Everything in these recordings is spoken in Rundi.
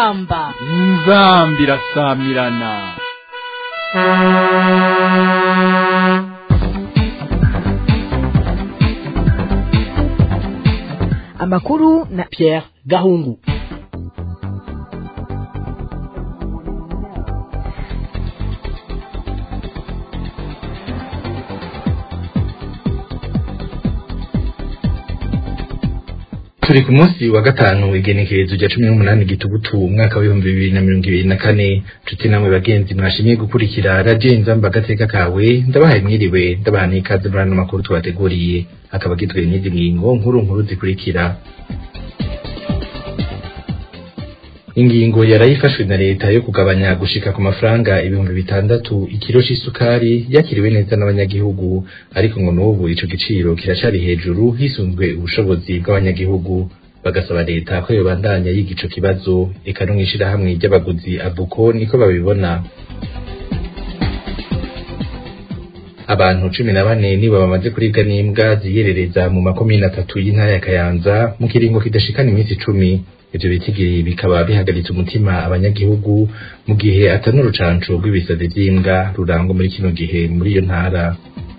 inzamba inzambi irasamirana amakuru na Pierre Gahungu turi ku munsi wa gatanu igenekerezo rya cumi n'umunani gitugutu umwaka w'ibihumbi bibiri na mirongo ibiri na kane nshuti namwe bagenzi mwashimiye gukurikira radiyo inzamba agateka kawe ndabahaye mwiriwe ndabaha n'ikaze muri ano makuru tubateguriye akaba agizwe n'izi ngingo nkuru nkuru zikurikira ingingo yarayifashwe na leta yo kugabanya gushika ku mafaranga ibihumbi bitandatu ikiro c'isukari yakiriwe neza n'abanyagihugu ariko ngo n'ubu ico giciro kiracari hejuru hisunzwe ubushobozi bw'abanyagihugu bagasaba leta ko yobandanya yiga ico kibazo eka no mw'ishirahamwe ry'abaguzi abuko niko babibona abantu cumi na bane nibo bamaze kuribwa n'imbwa ziyerereza mu makomine atatu y'intara ya kayanza mu kiringo kidashikana iminsi icumi ivyo bitigiri bikaba bihagaritse umutima abanyagihugu mu gihe atari urucanco rw'ibisazi vy'imbwa rurangwa muri kino gihe muri iyo ntara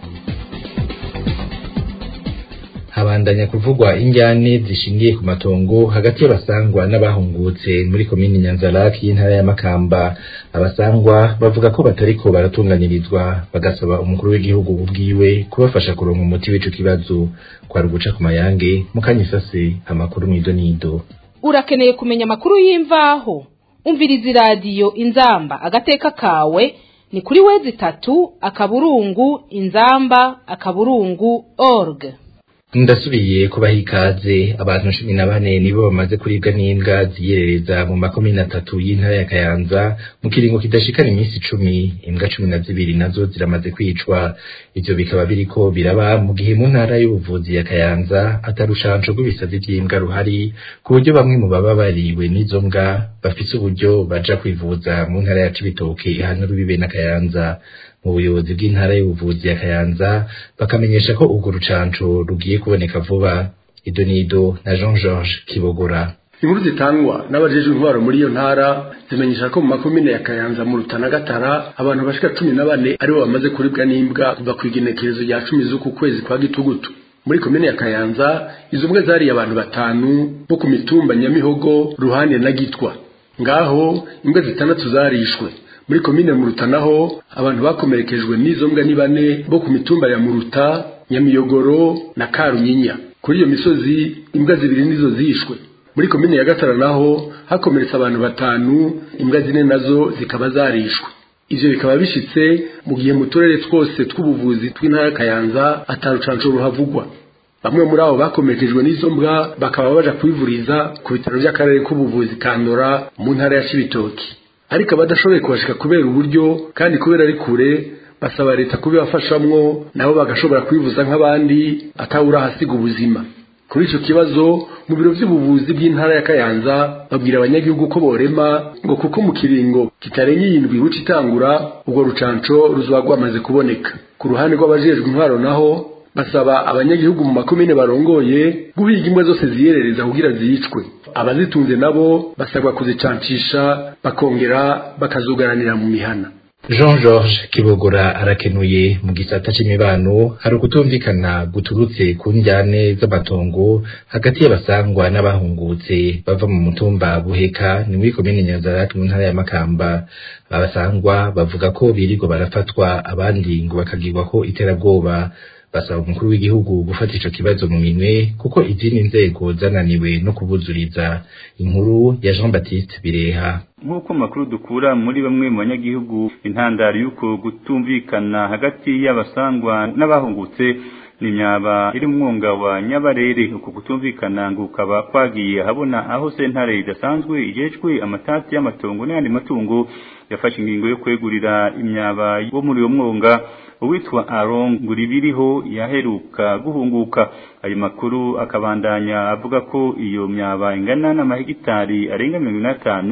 habandanya kuvugwa injyane zishingiye ku matongo hagati y'abasangwa n'abahungutse muri komini nyanzaraki y'intara ya makamba abasangwa bavuga ko batariko baratunganirizwa bagasaba umukuru w'igihugu ubwiwe kubafasha kuronka umuti w'ico kibazo kwari uguca ku mayange mukanyisase amakuru mwido nido urakeneye kumenya amakuru y'imvaho umviriza iradiyo inzamba agateka kawe ni kuri wezi itatu akaburungu inzamba akaburungu org ndasubiye kubaha ikaze abantu cumi na bane nibo bamaze kuribwa n'imbwa ziyerereza mu makomine atatu y'intara ya kayanza mu kiringo kidashikana iminsi icumi imbwa cumi na zibiri nazo ziramaze kwicwa ivyo bikaba biriko biraba mu gihe mu ntara y'ubuvuzi ya kayanza atarushanco rw'ibisazi vy'imbwa ruhari ku buryo bamwe mu baba bariwe n'izo mbwa bafise uburyo baja kwivuza mu ntara ya cibitoke ihana rubibe na kayanza mu buyobozi bw'intara y'ubuvuzi ya Kayanza bakamenyesha ko urwo rucanco rugiye kuboneka vuba ido nido na Jean Georges Kibogora inkuru zitangwa n'abajejwe intwaro muri iyo ntara zimenyesha ko mu makomine ya Kayanza mu Rutana Gatara abantu bashika cumi na bane aribo bamaze kuribwa n'imbwa kuva ku igenekerezo rya cumi z'uku kwezi kwa gitugutu muri komine ya Kayanza izo mbwa zariye abantu batanu bo ku mitumba Nyamihogo Ruhande na Gitwa ngaho imbwa zitandatu zarishwe muri komine Muruta naho abantu bakomerekejwe n'izo mbwa ni bane bo ku mitumba ya Muruta Nyamiyogoro na Karunyinya kuri iyo misozi imbwa zibiri nizo zishwe muri komine ya Gatara naho hakomeretse abantu batanu imbwa zine nazo zikaba zarishwe ivyo bikaba bishitse mu gihe mu turere twose tw'ubuvuzi tw'intara Kayanza atarucanco ruhavugwa bamwe muri abo bakomerekejwe n'izo mbwa bakaba baja kwivuriza ku bitaro by'akarere k'ubuvuzi Kandora mu ntara ya Cibitoki ariko abadashoboye kubashika kubera uburyo kandi kubera ari kure basaba leta kubibafashamwo nabo bagashobora kwivuza nk'abandi atawura hasiga ubuzima kuri ico kibazo mu biro vy'ubuvuzi bw'intara ya Kayanza babwira abanyagihugu ko borema ngo kuko mu kiringo kitarenye yindwi buca itangura ubwo rucanco ruzoba rwamaze kuboneka ku ruhande rw'abajejwe intwaro naho basaba abanyagihugu mu makomine barongoye guhiga imbwa zose ziyerereza kugira zicwe abazitunze nabo basabwa kuzicancisha bakongera bakazugaranira mu mihana Jean Georges Kibogora arakenuye mu gisata c'imibano hari ukutumvikana guturutse ku njyane z'amatongo hagati y'abasangwa n'abahungutse bava mu mutumba Buheka ni muri komine Nyanzarake mu ntara ya Makamba abasangwa bavuga ko birirwa barafatwa abandi ngo bakagirwa ko iterabwoba basaba umukuru w'igihugu gufata ico kibazo mu minwe kuko izindi nzego zananiwe no kubuzuriza inkuru ya Jean Baptiste Bireha nk'uko amakuru dukura muri bamwe mu banyagihugu intandaro y'uko gutumvikana hagati y'abasangwa n'abahungutse ni imyaba iri mu mwonga wa nyabarere uko kutumvikana ngo ukaba kwagiye habona aho sentare idasanzwe igejwe amatati y'amatongo n'ayandi matungo yafashe ingingo yo kwegurira imyaba wo muri uwo mwonga uwitwa Aaron Nguribiriho yaheruka guhunguka ayo makuru akabandanya avuga ko iyo myaba ingana n'amahegitari arenga mirongo itanu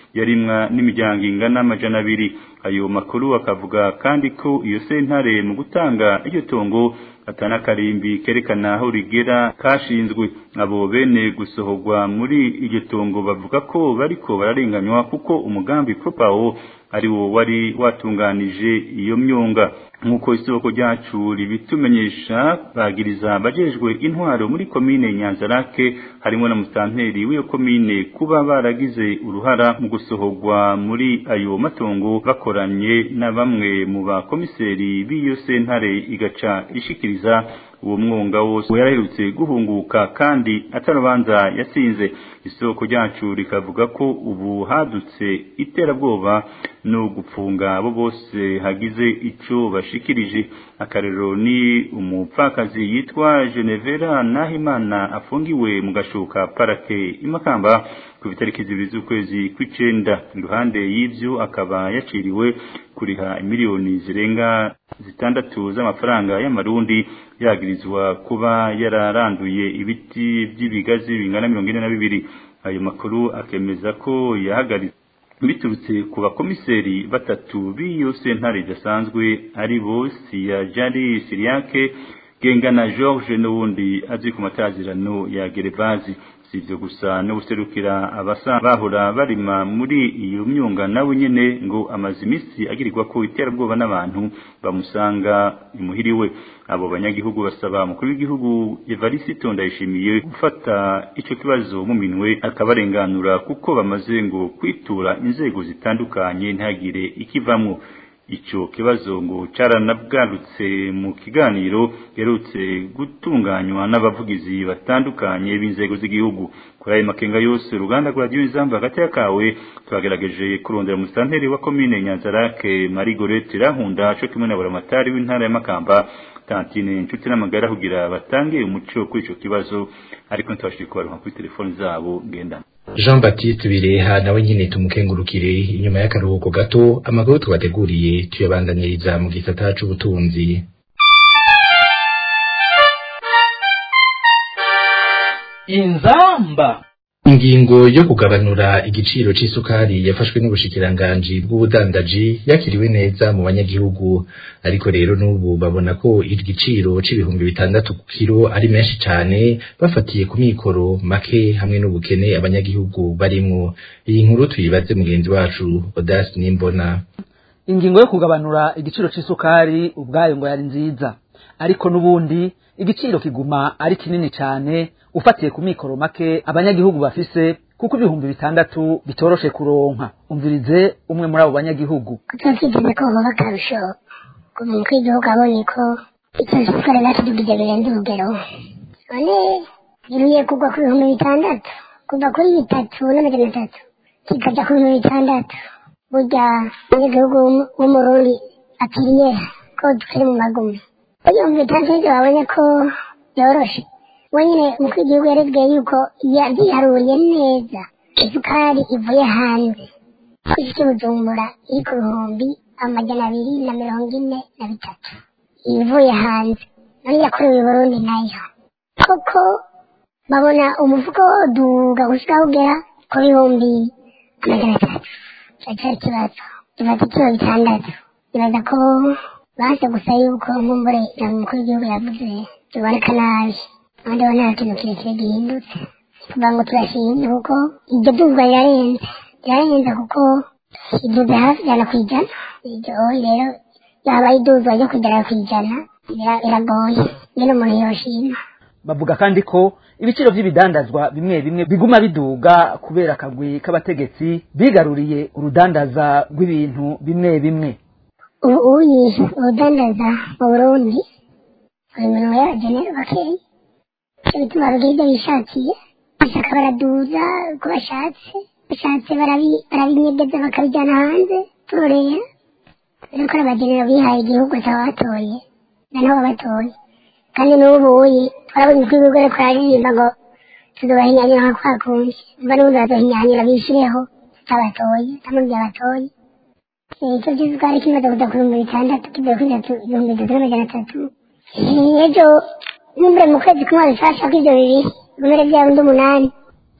yarimwa n'imiryango ingana amajana abiri ayo makuru akavuga kandi ko iyo sentare mu gutanga iryo tongo atana karimbi kerekana aho rigera kashinzwe abo bene gusohorwa muri iryo tongo bavuga ko bariko bararenganywa kuko umugambi propawo ari wo wari watunganije iyo myonga nk'uko isoko ryacu ribitumenyesha bagiriza abajejwe intwaro muri komine nyanzarake harimo na musanteri w'iyo komine kuba baragize uruhara mu gusohorwa muri ayo matongo bakoranye na bamwe mu bakomiseri b'iyo sentare igaca ishikiriza uwo mwonga wose yaraherutse guhunguka kandi atarubanza yatsinze isoko ryacu rikavuga ko ubu hadutse iterabwoba no gupfunga abo bose hagize ico bashikirije akarero ni umupfakazi yitwa Genevera Nahimana afungiwe mu gashuka parake imakamba ku itariki zibiri z'ukwezi kw'icenda iruhande y'ivyo akaba yaciriwe kuriha miliyoni zirenga zitandatu z'amafaranga y'amarundi yagirizwa kuba yararanduye ibiti by'ibigazi bingana mirongo ine na bibiri ayo makuru akemeza ko yahagaritse biturutse ku bakomiseri batatu b'iyo sentare idasanzwe ari bo siyajari siriyake gengana george n'uwundi azwi ku matazirano ya gerevazi si ibyo gusa no guserukira abasa bahora barima muri iyo myunga nawe nyene ngo amaze iminsi agirirwa ko iterabwoba n'abantu bamusanga imuhiriwe abo banyagihugu basaba umukuru w'igihugu Evariste Ndayishimiye gufata ico kibazo mu minwe akabarenganura kuko bamaze ngo kwitura inzego zitandukanye ntagire ikivamwo ico kibazo ngo caranabwarutse mu kiganiro gerutse gutunganywa n'abavugizi batandukanye b'inzego z'igihugu kuri ayo makenga yose uruganda rwa radiyo izambu hagati yakawe twagerageje kurondera umusanteri wa komine nyanzarake marigorete irahunda co kimwe na buramatari w'intara ya makamba tantine inshuti n'amagara kugira batange umuco kuri ico kibazo ariko ntitwashije kubaronka kuri telefoni zabo ngendana Jean Baptiste Bireha nawe nyine tumukengurukire inyuma y'akaruhuko gato amakuru tubateguriye tuyabandaniriza mu gisata c'ubutunzi inzamba ingingo yo kugabanura igiciro c'isukari yafashwe n'ubushikiranganji bw'ubudandaji yakiriwe neza mu banyagihugu ariko rero n'ubu babona ko igiciro c'ibihumbi bitandatu ku kiro ari menshi cane bafatiye ku mikoro make hamwe n'ubukene abanyagihugu barimwo iyi nkuru tuyibaze mugenzi wacu Odas Nimbona ingingo yo kugabanura igiciro c'isukari ubwayo ngo yari nziza ariko n'ubundi igiciro kiguma ari kinini cane ufatiye ku mikoro make abanyagihugu bafise kuko ibihumbi bitandatu bitoroshe kuronka umvirize umwe muri abo banyagihugu tutasigize ko hoba akarusho ku muntu w'igihugu abonye ko icyo sukari natudugije birenze urugero none giruye kugwa ku bihumbi bitandatu kuva kuri bitatu n'amajana atatu kikaja ku bihumbi bitandatu burya umunyagihugu w'umurundi akiriye ko tukiri mu magumi ibihumbi bitandatu nivyo babonye ko yoroshe wenyine umukuru w'igihugu yarebwiye yuko yiharuriye neza isukari ivuye hanze kw'isi cy'ubujumbura iri ku bihumbi amajana abiri na mirongo ine na bitatu ivuye hanze none yakorewe i burundi nayo koko babona umufuko duga gushika ugera ku bihumbi amajana atatu cyari ikibazo ibaza ikiro bitandatu ibaza ko baje gusa yuko nkumbure na umukuru w'igihugu yavuze biboneka nabi abandi bo nta kintu kirekire gihindutse kugira ngo turashimye kuko iryo duzwa rirarenze rirarenze kuko iduze hafi ijana ku ijana iryo rero yaba iduzwa ryo kugera ku ijana biragoye nyine umuntu yoshima bavuga kandi ko ibiciro by'ibidandazwa bimwe bimwe biguma biduga kubera akagwi k'abategetsi bigaruriye urudandaza rw'ibintu bimwe bimwe ubu uyi urudandaza mu burundi buri muntu yabagenera bakeya icyo bituma bagira ibyo bishakiye bashaka baraduza uko bashatse bashatse barabinyegeza bakabijyana hanze turorera rero ko abagenera bihaye igihugu cyabatoye na nabo babatoye kandi n'ubu uyi turabona uko ibigo ariko aririmba ngo tuzobahinyanyura nka kwa kundi mba n'ubundi bazohinyanyura bishireho cyabatoye cyangwa byabatoye icyo cy'isukari kimaze kuza ku bihumbi bitandatu kivuye kuri ibihumbi bitatu n'amajana atatu ejo n'imbere mu kwezi kumwe bifasha ko ibyo bibiri ibimera byawe undi umunani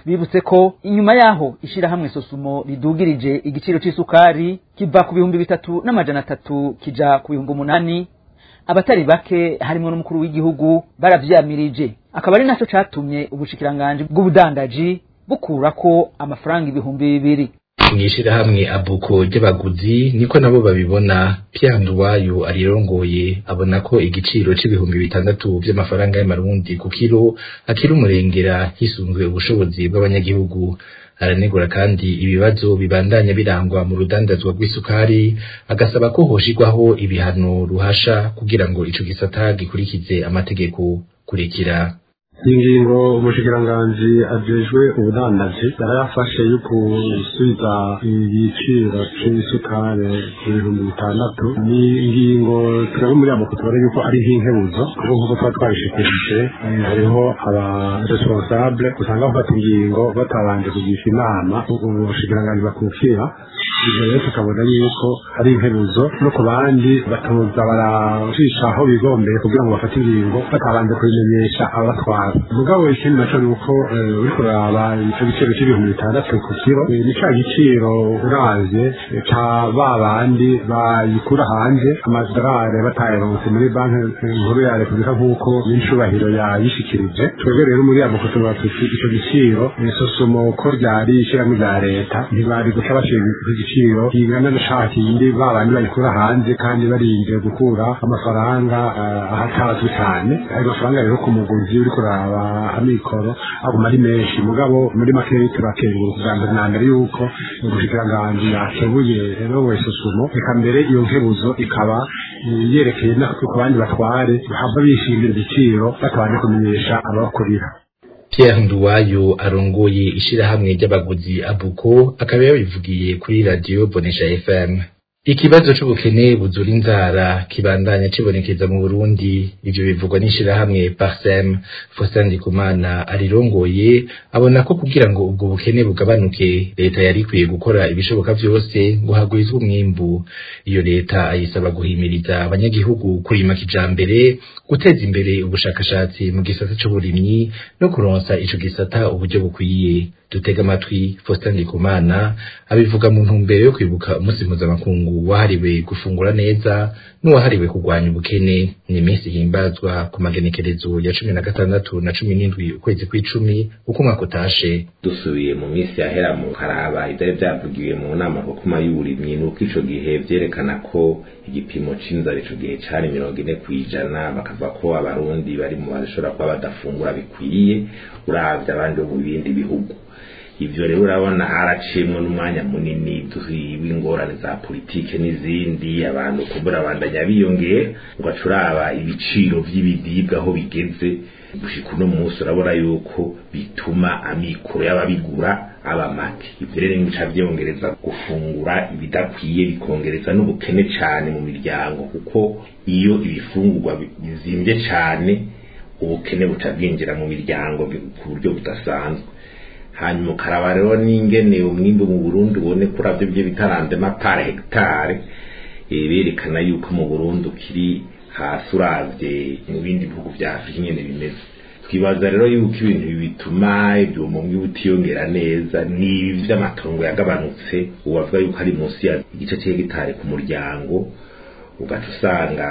tubibutse ko inyuma yaho ishirahamwe sosumo ridugirije igiciro c'isukari kiva ku bihumbi bitatu n'amajana atatu kija ku bihumbi umunani abatari bake harimwo n'umukuru w'igihugu baravyamirije akaba ari naco catumye ubushikiranganji bw'ubudandaji bukurako amafaranga ibihumbi bibiri mw'ishirahamwe abuko ry'abaguzi niko nabo babibona Pianduwayo arirongoye abona ko igiciro c'ibihumbi bitandatu vy'amafaranga y'amarundi ku kiro akiri umurengera hisunzwe ubushobozi bw'abanyagihugu aranegura kandi ibibazo bibandanya birangwa mu rudandazwa rw'isukari agasaba ko hoshirwaho ibihano ruhasha kugira ngo ico gisata gikurikize amategeko kurikira ingingo umushikiranganji ajejwe ubudandaji yarayafashe yo gusubiza igiciro c'isukari ku bihumbi bitandatu ni ingingo twebwe muri abo tubona yuko ari nk'inkebuzo kuko nk'uko tuba twabishikirije hariho aba responsable usanga bafata ingingo batabanje kugisha inama ubushikiranganji bakukira ibyo rero tukabona yuko ari inkebuzo no ku bandi batoza baracisha aho bigombeye kugira ngo bafate ingingo batabanje kubimenyesha abatwara mugabo ikindi naco ni uko uriko uraba ico giciro c'ibihumbi bitandatu ku kiro ni ca giciro uravye ca ba bandi bayikura hanze amadorari batayaronse muri banki nkuru ya repubulika nk'uko n'incubahiro yayishikirije twebwe rero muri abo kutuba tuti ico giciro sosomo ko ryari ishirahamwe rya leta ntibari guca bashira ico giciro kingana na ca kindi ba bandi bayikura hanze kandi barinze gukura amafaranga ahatazwi cane ayo mafaranga rero ku muguzi uriko uraba amikoro aguma ari menshi mugabo muri make turakengura kugira ngo na mbere yuko ubushikiranganji yakebuye rero wese sumo reka mbere iyo nkebuzo ikaba yerekeye no ku bandi batware bahava bishimira igiciro batabanje kumenyesha abakurira Pierre Nduwayo arongoye ishirahamwe ry'abaguzi abuko akaba yabivugiye kuri radio Bonesha FM Ikibazo c'ubukene buzura inzara kibandanya cibonekeza mu Burundi ivyo bivugwa n'ishirahamwe Parsem Faustin Ndikumana arirongoye abona ko kugira ngo ubwo bukene bugabanuke leta yari ikwiye gukora ibishoboka vyose ngo hagwizwe umwimbu iyo leta ayisaba guhimiriza abanyagihugu kurima kijambere guteza imbere ubushakashatsi mu gisata c'uburimyi no kuronsa ico gisata uburyo bukwiye dutega amatwi Faustin Ndikumana abivuga mu ntumbero yo kwibuka umunsi mpuzamakungu wahariwe gufungura neza n'uwahariwe kurwanya ubukene ni iminsi himbazwa ku magenekerezo ya cumi na gatandatu na cumi n'indwi ukwezi kw'icumi uko umwaka utashe dusubiye mu minsi yahera mu karaba ivyari vyavugiwe mu nama rukuma y'uburimyi nuko ico gihe vyerekana ko igipimo c'inzara ico gihe cari mirongo ine kw'ijana bakavuga ko abarundi bari mu bashobora kuba badafungura bikwiye uravye abandi bo mu bindi bihugu ivyo rero urabona haraciyemwo n'umwanya munini w'ingorane za politike n'izindi abantu kumbura bandanya biyongera ugaca uraba ibiciro vy'ibiribwa aho bigeze gushika uno munsi urabona yuko bituma amikoro y'ababigura aba make ivyo rero bica vyongereza gufungura ibidakwiye bikongereza n'ubukene cane mu miryango kuko iyo ibifungurwa bizimvye cane ubukene buca bwinjira mu miryango ku buryo budasanzwe hanyuma ukaraba rero n'ingene umwimbu mu Burundi ubone kuri avyo byo bitarande mapare hegitare berekana yuko mu Burundi ukiri hasi uravye mu bindi bihugu vya Afrika nyene bimeze twibaza rero yuko ibintu bituma ibyo umwimbu butiyongera neza ni vy'amatongo yagabanutse ubavuga yuko ari munsi ya igice c'hegitare ku muryango ugaca usanga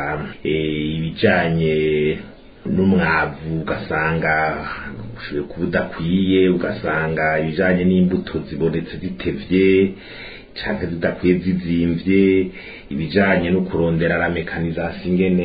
ibijanye n'umwavu ugasanga ushoboye kuba udakwiye ugasanga ibijanye n'imbuto zibonetse zitevye canke zidakwiye zizimvye ibijanye no kurondera la mekanisation ingene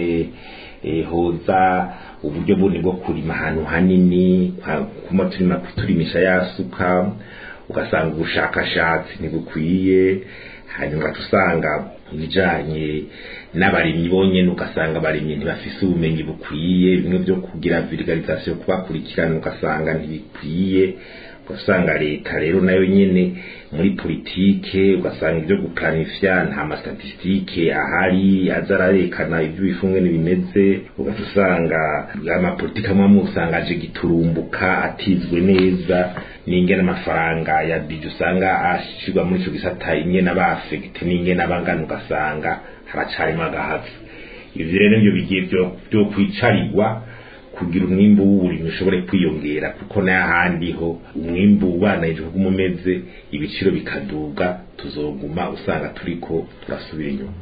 hoza uburyo bundi bwo kurima ahantu hanini kuma turima turimisha yasuka ugasanga ubushakashatsi ntibukwiye hanyuma ugaca usanga ibijanye n'abarimyi bonyene ugasanga abarimyi ntibafise ubumenyi bukwiye bimwe vyo kugira vulgarisation kubakurikirana ugasanga ntibikwiye ugasanga leta rero nayo nyene muri politike ugasanga ibyo guplanifya nta mastatistike ahari aza ararekana ibyo bifungene bimeze ugaca usanga amapolitike amwe amwe usanga aje giturumbuka atizwe neza n'ingene amafaranga ya bije usanga ashirwa muri ico gisata ingene aba afegite n'ingene abangana ugasanga haracarimo agahazi ivyo rero nivyo bigiye vyo kwicarirwa kugira umwimbu w'uburimyi ushobore kwiyongera kuko n'ahandi ho umwimbu ubanayije kuguma umeze ibiciro bikaduga tuzoguma usanga turiko turasubira inyuma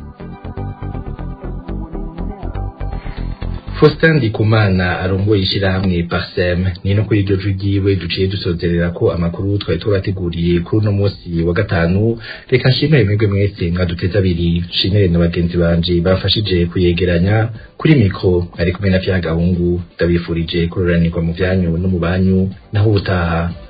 Faustin Ndikumana arongoye ishirahamwe Parsem ni no kuri iryo jwi ryiwe duciye dusozerera ko amakuru twari tubateguriye kuri uno munsi wa gatanu reka nshimire mwebwe mwese mwaduteze abiri nshimire na bagenzi banje bafashije kuyegeranya kuri mikro ari kumwe na Pierre Gahungu ndabifurije kuroranirwa mu vyanyu no mu banyu naho ubutaha